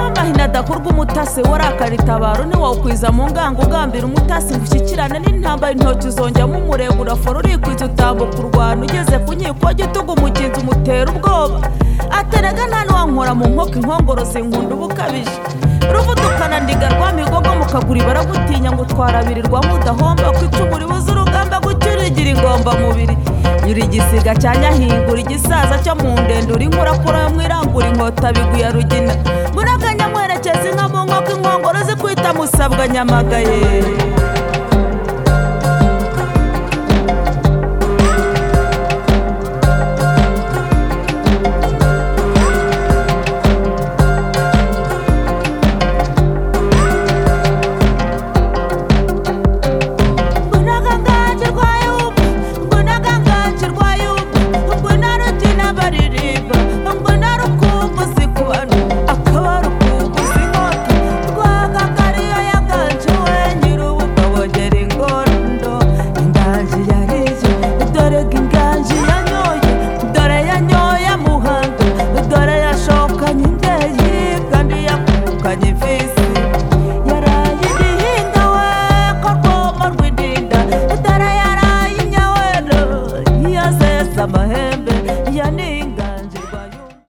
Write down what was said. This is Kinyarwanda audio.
urwandako rw'umutasi warakaritabaro ntiwawukwiza mu ngango ugambira umutasi ngo ushyikirane n'intambara intoki uzongeramo umurego urafora urikwiza utambuka urwanda ugeze ku nkiko gitugu umugenzi umutera ubwoba aterega nta ntiwankora mu nkoko inkongoro zinkunda uba ukabije ruvutukana ndiga rwa migogo mu kaguru baragutinya ngo utwara abiri rwa mudahomba ku icumu ribuze urugamba gutyo urigira ingombamubiri nyura igisiga cya nyahingura igisaza cyo mu ndende uri nkurakura yo mwirangura inkota biguya rugina muraganya mwerekeza inka mu nkoko inkongoro zikwita musabwa nyamagaye